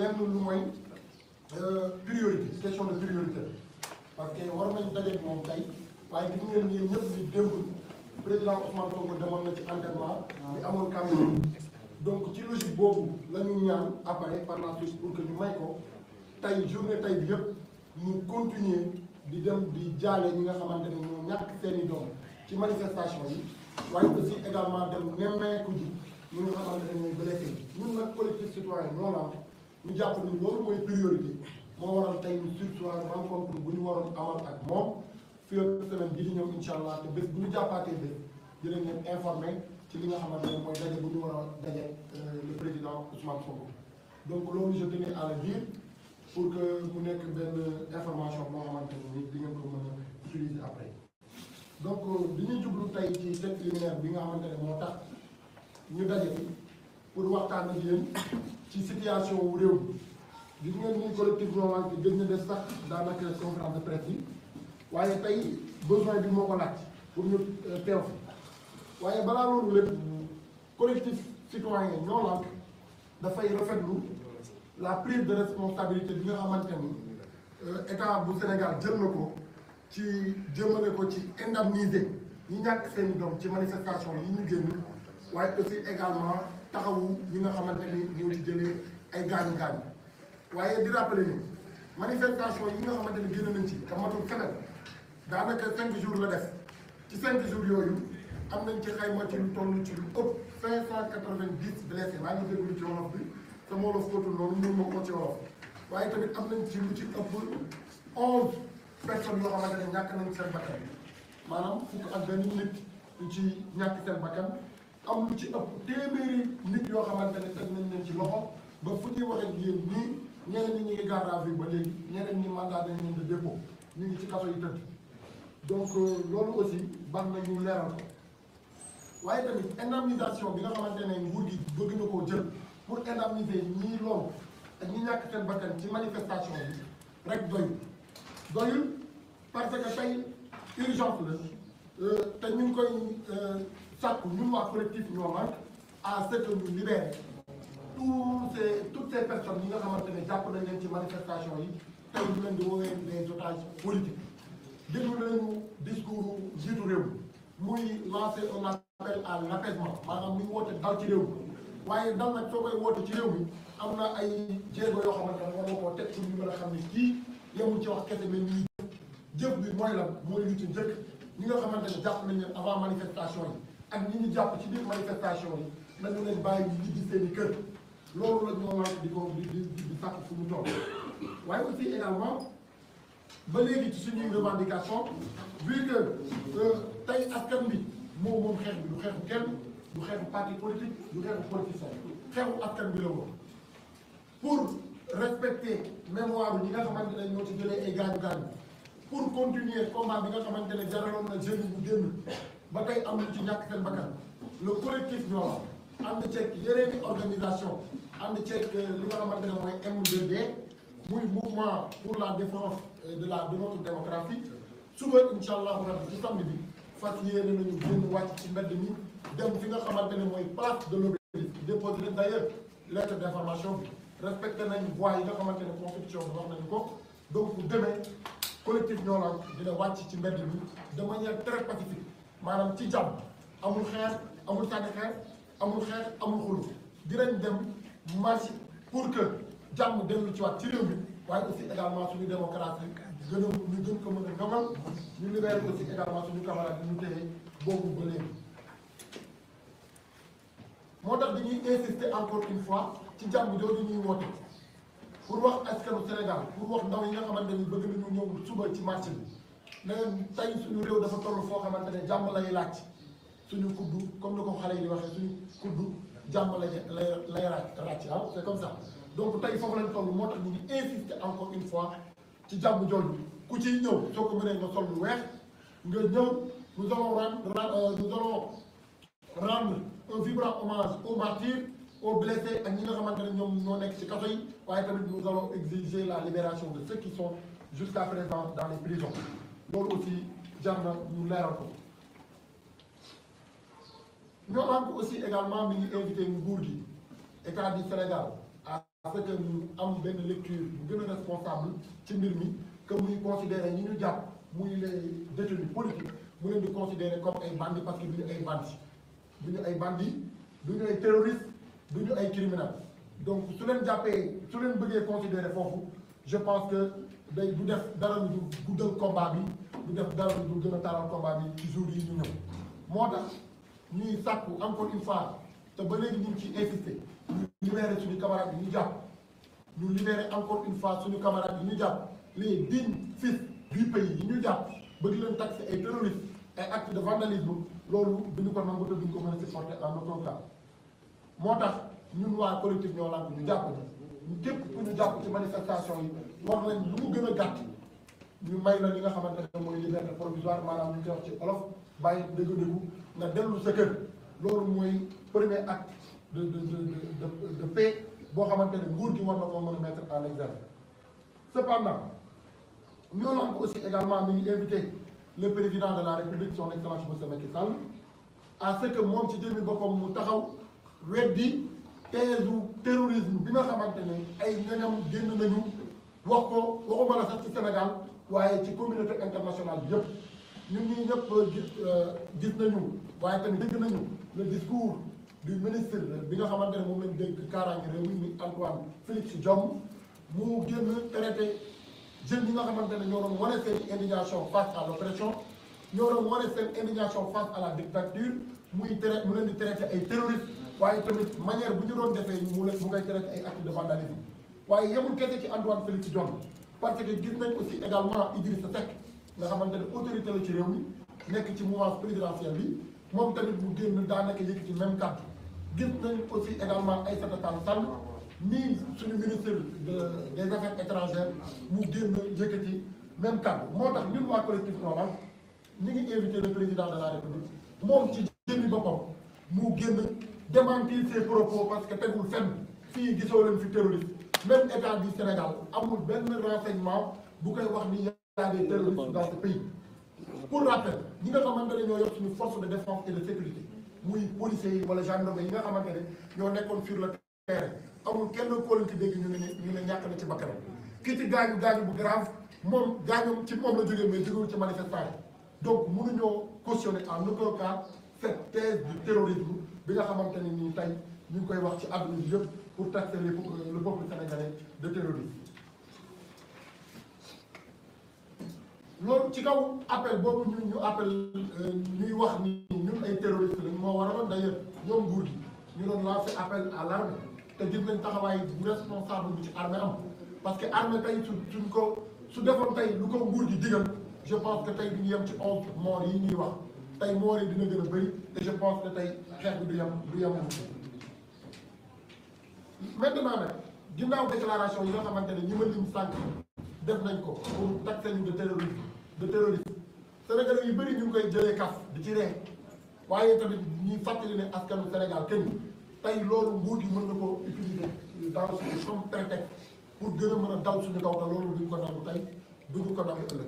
lenn lu mooy priorité question de priorité parce que war nañ dajeeg moom tey waaye gis ngeen ni ñëpp di démb président Ousmane Sonko demoon na ci enterrement bi amoon Cameroun donc ci logique boobu la ñu ñaan après par la suite pour que ñu may ko tey journée tey bi yëpp ñu continuer di dem di jaale ñi nga xamante ne ñoo ñàkk seeni doom ci manifestation yi waaye aussi également dem nemmeeku ji ñi nga xamante ne ñooy blessé ñun nag collectif citoyen ñoo la ñu jàpp ni loolu mooy priorité moo waral tey ñu sursoir rencontre bu ñu waroon amal ak moom fii ak semaine bii di ñëw incha allah te bés bu ñu jàppaatee bés dinañ leen informé ci li nga xamante ne mooy daje bu ñu war a daje le président Ousmane Sonko donc loolu je tenais à le dire pour que mu nekk benn information boo xamante ne ni di ngeen ko mën a utiliser après donc li ñuy jublu tey ci cette liminaire bi nga xamante ne moo tax ñu daje fi pour waxtaan ak yéen ci situation wu réew mi gis ngeen ni collectif Noorang bi gëj na def sax daanaka conférence de presse yi waaye tey besoin bi moo ko laaj pour ñu teew fi waaye balaa loolu lépp collectif citoyen Noorang dafay rafetlu la prise de responsabilité bi nga xamante ni état bu Sénégal jël na ko ci jëmale ko ci indemniser ñi ñàkk seen i doom ci manifestation yi ñu génn waaye aussi également taxawu ñi nga xamante ni ñoo ci jëlee ay gaañu gaañu waaye di rappeler ni manifestation yi nga xamante ni génn nañ ci te matul semaine daanaka cinq jours la def ci cinq jours yooyu am nañ ci xayma ci lu toll ci lu ëpp cinq cent quatre-vingt-dix blessés maa ngi déglu ci wolof bi te moo la fóotul noonu ñun moo ko ci wolof waaye tamit am nañ ci lu ci ëpp onze personnes yoo xamante ne ñàkk nañ seen bakkan maanaam fukk ak benn nit ñu ci ñàkk seen bakkan am lu ci ëpp téeméeri nit yoo xamante ne teg nañ leen ci loxo ba fu ñuy waxee ak yéen nii ñeneen ñi ñu ngi garde à vue ba léegi ñeneen ñi mandat dañ leen de dépôt ñu ngi ci kaso yi tëdd donc loolu aussi baax na ñu leeral ko waaye tamit indemnisation bi nga xamante ne nguur gi bëgg na koo jël pour indemniser ñii loolu ak ñi ñàkk seen bakkan ci manifestation yi rek doyul doyul parce que tey urgence la te ñu ngi koy sàkku ñun waa collectif ñoo manque à ce que ñu libérer tous ces toutes ces personnes yi nga xamante ne jàpp nañ leen ci manifestation yi tey ñu leen di woowee des otages politiques déglu nañu discours jiitu réew muy lancer un appel à l'apaisement maanaam ni mu woote dal ci réew mi waaye dal nag soo koy woote ci réew mi am na ay jéego yoo xamante ne war nga koo teg pour ñu mën a xam ne kii yemul ci wax kese mais ñuy jëf bi mooy lan mooy lu ci njëkk ñi nga xamante ne jàpp nañ leen avant manifestation yi ak ñi ñu jàpp ci biir manifestation yi nañu leen bàyyi ñu ñibbi seen i kër loolu la ñoo wax di ko di di di sàkk fu mu toll waaye aussi également ba léegi ci suñuy revendication vu que tey askan bi moo moom xeex bi du xeexu kenn du xeexu parti politique du xeexu politicien xeexu askan bi la woon pour respecter mémoire ñi nga xamante ne ñoo ci jëlee ay gaañu gaañu pour continuer combat bi nga xamante ne jaraloon na jeunes bu génn ba tey am lu ci ñàkk seen bakkan le collectif ñoo ànd ceeg yeneen i organisation ànd ceeg li nga xamante ne mooy M2D muy mouvement pour la défense de la de notre démocratie suba incha allahu rabbi ci samedi bi fas yéene nañu génn wàcc ci mbedd mi dem fi nga xamante ne mooy place de l'Obélisque déposé nañ d'ailleurs lettre d'information bi respecté nañ voies yi nga xamante ne constitution bi wax nañu ko donc demee collectif ñoo la dina wàcc ci mbedd mi de manière très pacifique maanaam ci jàmm amul xeex amul sànni xeex amul xeex amul xulu dinañ dem marche pour que jàmm dellu ci waat ci réew mi waaye aussi également suñu démocratie gën a ñu gën ko mën a ngamal ñu libéré aussi également suñu camarade bi ñu téye boobu ba léegi moo tax dañuy insister encore une fois ci jàmm jooju ñuy woote pour wax askanu Sénégal pour wax ndaw yi nga xamante ni bëgg nañu ñëw suba ci marché bi ne tey suñu réew dafa toll foo xamante ne jàmm lay laaj suñu kuddu comme ni ko xale yi di waxee suñu kuddu jàmm lay lay lay ràcc ah c'est comme ça donc tey foofu lañ toll moo tax ñu ngi insister encore une fois ci jàmm jooju ku ciy ñëw soo ko mënee nga sol lu weex nga ñëw nous allons rendre nous allons rendre un vibrant hommage aux martyrs aux blessés ak ñi nga xamante ne ñoom ñoo nekk ci kaso yi waaye tamit nous allons exiger la libération de ceux qui sont jusqu'à présent dans les prisons loolu aussi jar na ñu leeral ko ñoo am aussi également mi ngi invité nguur gi état du Sénégal à ce que ñu am benn lecture bu gën a responsable ci mbir mi que muy considérer ñi ñu jàpp muy les détenus politiques mu leen di considérer comme ay bandits parce que du ñu ay bandits du ñu ay bandits du ñu ay terroristes du ñu ay criminels donc su leen jàppee su leen bëggee considérer foofu je pense que day du def dara lu du guddal combat bi du def dara lu du gën a taral combat bi ci jour yi ñu ñëw moo tax ñuy sàkku encore une fois te ba léegi ñu ngi ciy insister ñu libérer suñu camarades yi ñu jàpp ñu libérer encore une fois suñu camarades yi ñu jàpp les dignes fils du pays yi ñu jàpp ba di leen taxer ay terroristes ay actes de vandalisme loolu duñu ko nangu te duñu ko mën a supporter en aucun cas moo tax ñun waa collectif ñoo lànk ñu jàpp ñu képp ku ñu jàpp ci manifestation yi war nañ lu mu gën a gàtt ñu may la li nga xamante ne mooy liberté provisoire maanaam ñu koy wax ci olof bàyyi dëgg-dëggu nga dellu sa kër loolu mooy premier acte de de de de de paix boo xamante ne nguur gi war na koo mën a mettre en exergue cependant ñoo lànk aussi également mi ngi invité le président de la république son excellence monsieur Macky Sall à ce que moom ci jëmmi boppam mu taxaw weddi thèse terrorisme bi nga xamante ne ay ñoñam génn nañu wax ko waxuma la sax ci Sénégal waaye ci communauté internationale bi yëpp ñun ñii ñëpp gis gis nañu waaye tamit dégg nañu le discours du ministre bi nga xamante ne moom lañ dégg kaaraange réew mi Antoine Félix Diome mu génn traité jeunes yi nga xamante ne ñoo doon wane seen indignation face à l'oppression ñoo doon wane seen indignation face à la dictature muy traité mu leen di traité ay terroristes waaye tamit manière bu ñu doon defee mu leen mu ngay traité ay actes de vandalisme waaye yemul kese ci Antoine Félix Diome parce que gis nañ aussi également Idrissa Seck nga xamante ne autorité la ci réew mi nekk ci mouvance présidentielle bi moom tamit mu génn daanaka yëkkati même kàddu gis nañ aussi également Aïssata Tall Sall nii suñu ministre de des affaires étrangères mu génn yëkkati même kàddu moo tax ñun waa collectif Nolan ñu ngi invité le président de la république moom ci jëmmi boppam mu génn démentir ses propos parce que tegul fenn fii gisoo leen fi terroriste même état du Sénégal amul benn renseignement bu koy wax ni y a des terroristes dans ce pays pour rappel ñi nga xamante ne ñoo yor suñu force de défense et de sécurité muy policiers yi wala gendarme yi nga xamante ne ñoo nekkoon sur le terrain amul kenn koo leen ci dégg ñu ne ñu ne ñàkk na ci bakkanam ki ci gaañu gaañu bu grave moom gaañoom ci moom la jógee mais jógewul ci manifestant yi donc mënuñoo cautionner en aucun cas cette thèse du terrorisme bi nga xamante ne nii tey ñu ngi koy wax ci àdduna bi yëpp pour taxer le le peuple sénégalais de terrorisme loolu ci kaw appel boobu ñu ñu appel ñuy wax ni ñun ay terroristes lañ moo waraloon d'ailleurs ñoom nguur gi ñu doon lancer appel à l'armée te gis nañ taxawaay bu responsable bu ci armée am parce que armée tey su suñ ko su defoon tey lu ko nguur gi digal je pense que tey du ñu yem ci onze morts yi ñuy wax tey morts yi dina gën a bëri et je pense que tey xeex bi du yem du yem maintenant nag ginnaaw déclaration yi nga xamante ne ñi ma lim sànq def nañ ko pour taxer ñu de terrorisme de terrorisme sénégalais yu bëri ñu ngi koy jëlee kaf di ci ree waaye tamit ñuy fàttali ne askanu Sénégal kenn tey loolu nguur gi mën na ko utiliser dans suñu comme prétexte pour gën a mën a daw suñu kaw te loolu duñ ko nangu tey duñu ko nangu ëllëg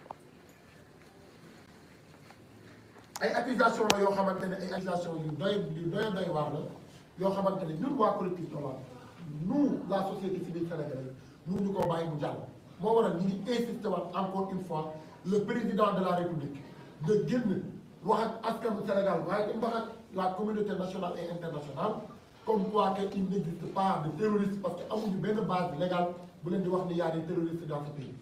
ay accusation la yoo xamante ne ay accusation yu doy yu doy doy waar la yoo xamante ne ñun waa collectif Nolan nous la société civile sénégalaise ñu ñu ko bàyyi mu jàll moo waral ñu ngi insister waat encore une fois le président de la république de génn wax ak askanu Sénégal waaye tam wax ak la communauté nationale et internationale comme quoi que il n'existe pas de terroriste parce que amuñu benn base légale bu leen di wax ni y a des terroristes dans ce pays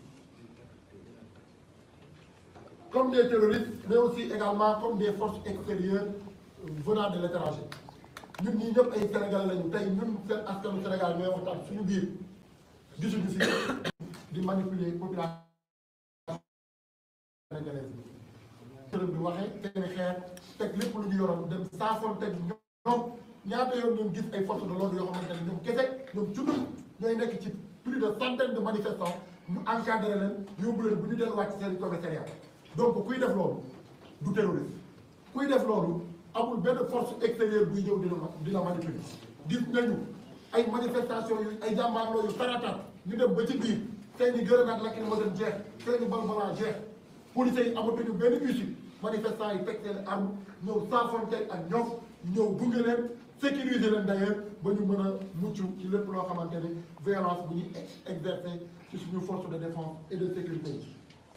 comme des terroristes mais aussi également comme des forces extérieures venant de l'étranger ñun ñii ñëpp ay Sénégalais lañu tey ñun seen askanu Sénégal ñooy waxtaan suñu biir gisuñu si di manipuler population sénégalaise bi. sërëm bi waxee seeni xeer teg lépp lu ñu yoroon dem saafoon teg ñoom ñaata yoon ñoom gis ay forces de l'ordre yoo xamante ne ñoom kese ñoom cundum ñooy nekk ci plus de centaine de manifestants ñu encadré leen yóbbu leen bu ñu delluwaat ci seen commissariat donc kuy def loolu du terroriste kuy def loolu amul benn force extérieure buy ñëw di la di la manipuler gis nañu ay manifestation yu ay jàmbaarloo yu taratat ñu dem ba ci biir seen i grenade lacrymogène jeex seen i balles volantes jeex policiers yi amatuñu benn issue manifestants yi teg seen arme ñëw saafonte ak ñoom ñëw gunge leen sécuriser leen d'ailleurs ba ñu mën a mucc ci lépp loo xamante ni violence bu ñuy exercer ci suñu force de défense et de sécurité yi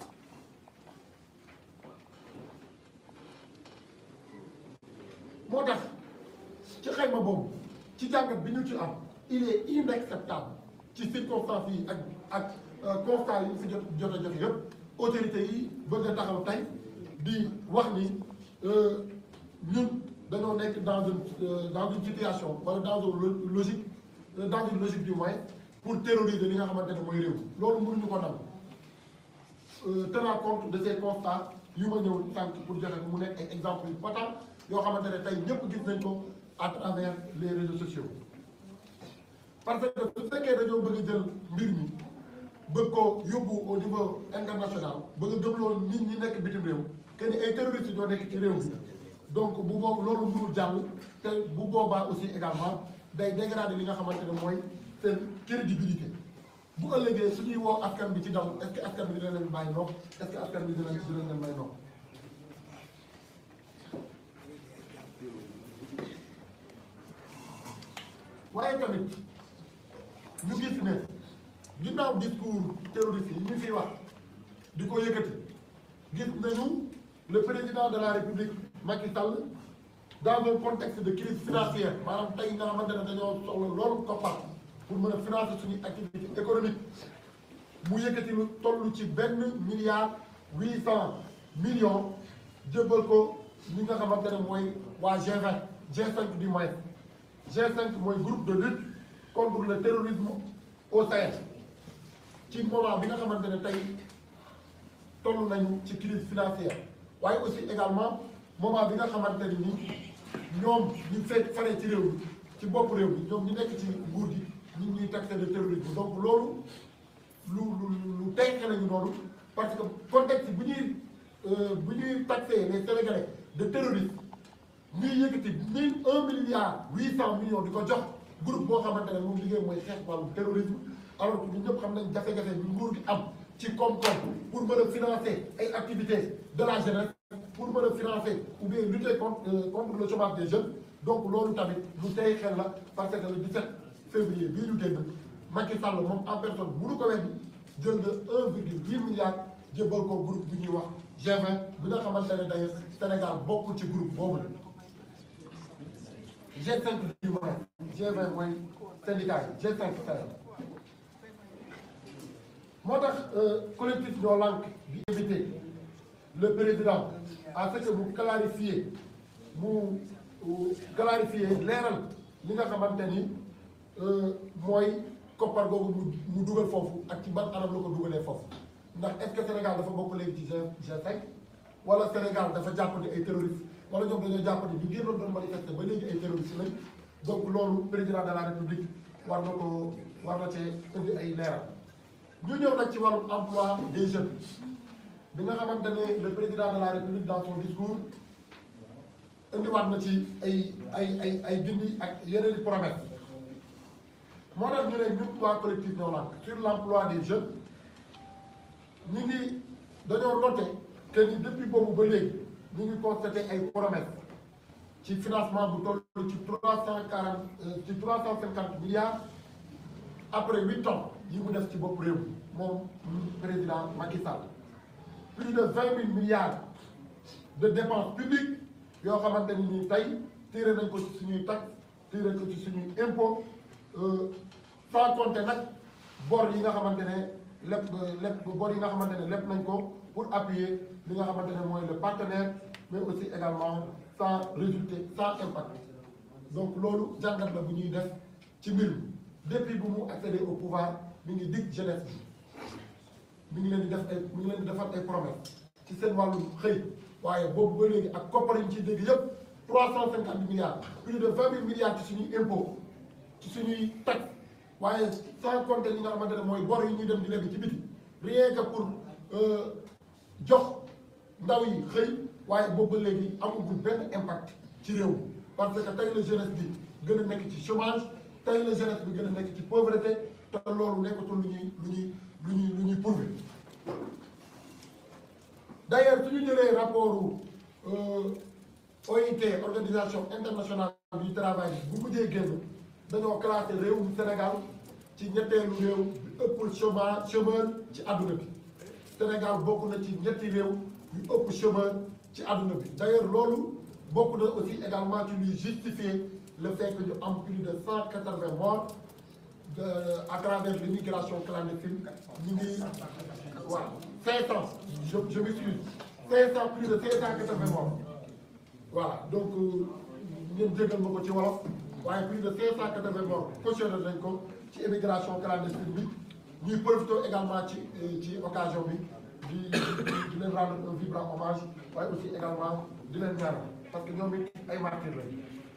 moo tax ci xayma boobu ci jàngat bi ñu ci am il est inacceptable ci circonstances yi ak ak constat yi fi jot jot a joxe yëpp autorités yi bëgg a taxaw tey di wax ni ñun dañoo nekk dans une dans une situation wala dans une logique dans une logique du moins pour terroriser li nga xamante ne mooy réew loolu mënuñu ko nam tenant compte de ces constats yu ma ñëw sànq pour joxe mu nekk ay exemples yu patent yoo xamante ne tey ñëpp gis nañ ko à travers les réseaux sociaux parce que su fekkee dañoo bëgg a jël mbir mi bëgg ko yóbbu au niveau international bëgg a gëmloo nit ñi nekk bitim réew que ni ay terroristes ñoo nekk ci réew mi donc bu boobu loolu mënul jàll te bu boobaa aussi également day dégrader li nga xamante ne mooy seen crédibilité bu ëllëgee suñuy woo askan bi ci daw est-ce que askan bi dina leen bàyyi nopp est-ce que askan bi dina dina leen may nopp waaye tamit ñu gis ne ginnaaw discours terroriste yi ñu fiy wax di ko yëkkati gis nañu le président de la république Macky Sall dans un contexte de crise financière maanaam tey nga xamante ne dañoo soxla loolu koppar pour mën a financer suñuy activité économique mu yëkkati lu toll ci benn milliard huit cent millions jëbbal ko ñi nga xamante ne mooy waa G20 G5 du moins G5 mooy groupe de lutte contre le terrorisme au Sahel ci moment bi nga xamante ne tey toll nañu ci crise financière waaye aussi également moment bi nga xamante ne ni ñoom ñu fekk faree ci réew mi ci bopp réew mi ñoom ñu nekk ci nguur gi ñu ngi ñuy taxé de terrorisme donc loolu lu lu lu tey nañu noonu parce que contexte bu ñuy bu ñuy taxé les Sénégalais de terrorisme ñuy yëkkati mille un milliard huit cent millions di ko jox groupe boo xamante ne moom liggéey mooy xeex wàllu terrorisme alors que ñun ñëpp xam nañ jafe-jafe bi nguur gi am ci koom-koom pour mën a financer ay activités de la jeunesse pour mën a financer ou bien lutter contre contre le chômage des jeunes donc loolu tamit lu tey xel la parce que le 17 février bii ñu génn Macky Sall moom en personne mënu ko weddi jël nga un virgule huit milliard jébbal ko groupe bi ñuy wax G20 bi nga xamante ne d'ailleurs Sénégal bokkul ci groupe boobu la G5 du moins G20 mooy syndicat yi G5 Sénégal moo tax collectif ñoo lànk di invité le président à ce que mu clarifier mu clarifier leeral li nga xamante ni mooy koppar googu mu mu dugal foofu ak ci ban anam la ko dugalee foofu ndax est-ce que Sénégal dafa bokk léegi ci G G5 wala Sénégal dafa jàpp ni ay terroristes wala ñoom dañoo jàpp ni ñu génnoon doon manifester ba léegi ay terroristes lañ donc loolu président de la république war na ko war na cee indi ay leeral ñu ñëw nag ci wàllum emploi des jeunes bi nga xamante ne le président de la république dans son discours indiwaat na ci ay ay ay ay gindi ak yeneen i promesse moo tax ñu ne ñun waa collectif ñoo naan sur l' emploi des jeunes ñu ngi dañoo noté que ni depuis boobu ba léegi ñu ngi constaté ay promesse ci financement bu toll ci trois cent quarante ci trois cent cinquante milliards après huit ans yi mu def ci bopp réew moom président Macky Sall plus de vingt mille milliards de dépenses publiques yoo xamante ni nii tey tiré nañ ko ci suñuy taxe tiré ko ci suñuy impôt sans compter nag bor yi nga xamante ne lépp lépp bor yi nga xamante ne lépp nañ ko pour appuyer li nga xamante ne mooy le partenaire mais aussi également sans résultat sans impact donc loolu jàngat la bu ñuy def ci mbir mi depuis bu mu accéder au pouvoir mi ngi dig jeunesse bi mi ngi leen di def ay mi ngi leen di defal ay promesses ci seen wàllu xëy waaye boobu ba léegi ak koppar yi ñu ciy dégg yëpp trois cent cinquante milliards plus de vingt mille milliards ci suñuy impôt ci suñuy taxe waaye sans compter li nga xamante ne mooy bor yi ñuy dem di lebi ci biti rien que pour jox ndaw yi xëy waaye boobu ba léegi amagul benn impact ci réew mi parce que tey la jeunesse bi gën a nekk ci chômage tey la jeunesse bi gën a nekk ci pauvreté te loolu nekkatul lu ñuy lu ñuy lu ñuy lu ñuy prouvé d'ailleurs su ñu jëlee rapport OIT organisation internationale du travail bu mujjee génn dañoo classé réewum Sénégal ci ñetteelu réew bi ëpp chômage chômeur ci àdduna bi Sénégal bokk na ci ñetti réew yu ëpp chômeur ci àdduna bi d'ailleurs loolu bokk na aussi également ci luy justifier le fait que ñu am plus de cent quatre-vingts morts de à travers l'immigration clandestine ñu ngi waaw cinq cent je je m'excuse cinq cent plus de cinq cent quatre-vingts morts voilà donc ngeen jégal ma ko ci wolof waaye plus de cinq cent quatre-vingts morts cautionné nañ ko ci immigration clandestine bi ñuy profité également ci ci occasion bi di di leen rendre un vibrant hommage waaye aussi également di leen ñaanal parce que ñoom it ay martyrs lañ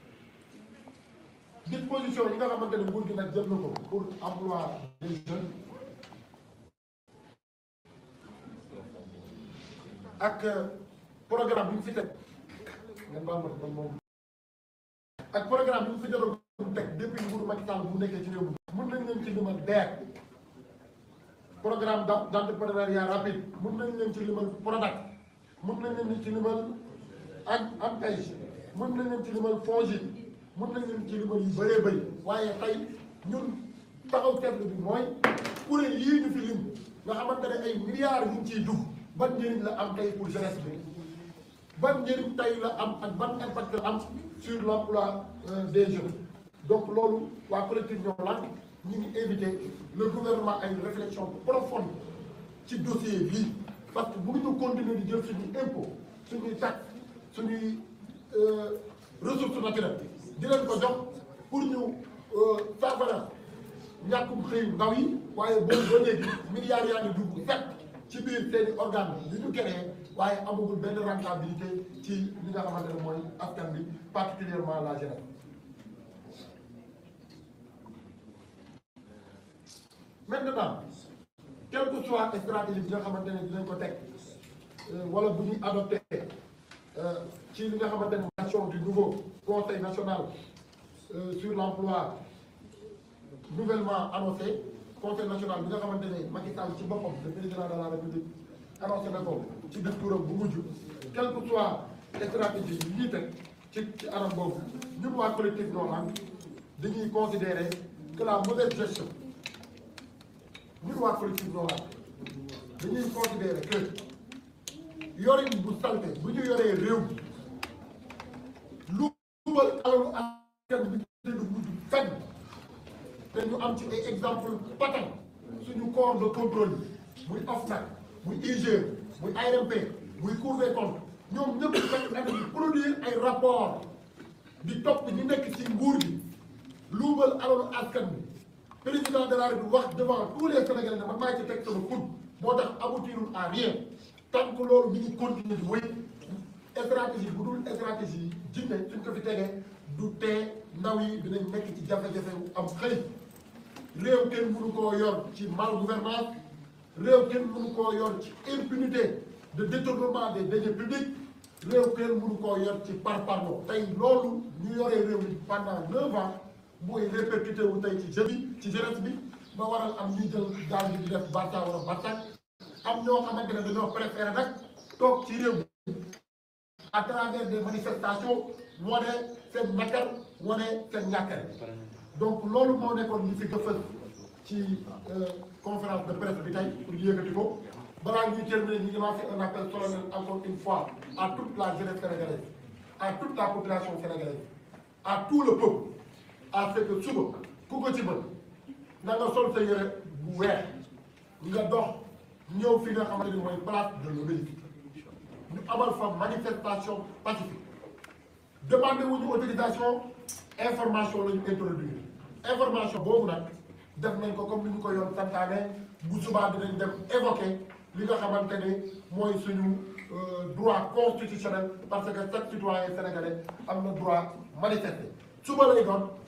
disposition yi nga xamante ne nguur gi nag jël na ko pour emploi des jeunes ak programme bi mu fi teg ngeen baal ma man moom ak programme bi mu fi jotoon teg depuis nguuru Macky Sall bu nekkee ci réew mi mun nañ leen ci limal DER programme d' entrepreneuriat rapide mun nañ leen ci limal Prodac mun nañ leen ci limal ak ANPEJ mun nañ leen ci limal FONGIP mun nañ leen ci limal yu bëree bëri waaye tey ñun taxaw seetlu bi mooy kuréel yii ñu fi lim nga xamante ne ay milliards ñu ngi ciy dugg ban njëriñ la am tey pour jeunesse bi ban njëriñ tey la am ak ban impact la am sur l' emploi des jeunes donc loolu waa collectif ñoo lànk ñu ngi invité le gouvernement à une réflexion profonde ci dossier bii parce que bu ñu continuer di jël suñuy impôt suñuy taxe suñuy ressources naturelles di leen ko jox pour ñu saafara ñàkkum xëy ndaw yi waaye boobu ba léegi milliards yaa ngi dugg fekk ci biir seeni organe yi ñu créé waaye amagul benn rentabilité ci li nga xamante ne mooy askan bi particulièrement la jeunesse maintenant quelle que soit stratégie bi nga xamante ne dinañ ko teg wala bu ñuy adopté ci li nga xamante ne nation du nouveau conseil national sur l'emploi nouvellement annoncé conseil national bi nga xamante ne Macky Sall ci boppam le président de la république annoncé na ko ci discours bu mujj quelle que soit stratégie yi ñuy teg ci ci anam boobu ñun waa collectif Nord dañuy considérer que la mauvaise gestion ñun waa collectif Nord dañuy considérer que yorin bu salte bu ñu yoree réew mi lu luubal alalu askan bi te du mujj fenn te ñu am ci ay exemple patent suñu corps de contrôle yi muy OFNAC muy IGE muy ARMP muy Cour des comptes ñoom ñëpp fekk na di produire ay rapport di topp ñi nekk ci nguur gi luubal alalu askan bi président de la République wax devant tous les Sénégalais ne man maa ci teg sama coude moo tax aboutirul à rien tant que loolu mi ngi continuer di wéy stratégie bu dul stratégie jinne suñ ko fi tegee du tee ndaw yi dinañ nekk ci jafe-jafe am xëy réew kenn mënu koo yor ci mal gouvernance réew kenn mënu koo yor ci impunité de détournement des deniers publics réew kenn mënu koo yor ci parparloo tey loolu ñu yoree réew mi pendant neuf ans mooy répercuté wu tey ci jeune bi ci jeunesse bi ba waral am ñuy jël gaal gi di def Barça wala Barsak am ñoo xamante ne dañoo préféré nag toog ci réew mi à travers des manifestations wane seen nakar wane seen ñàkkare donc loolu moo nekkoon li fi gëfal ci conférence de presse bi tey pour yëkkati ko balaa ñuy terminer ñu ngi lancé un appel solennel encore une fois à toute la jeunesse sénégalaise à toute la population sénégalaise à tout le peuple à ce que suba ku ko ci mën na nga sol sa yére bu weex nga dox ñëw fi nga xamante ni mooy place de l'Obélisque ñu amal fa manifestation pacifique demandé wuñu autorisation information la ñu introduire information boobu nag def nañ ko comme ni ñu ko yoon santaane bu subaa dinañ dem évoquer li nga xamante ne mooy suñu droit constitutionnel parce que chaque citoyen sénégalais am na droit manifester suba lay doon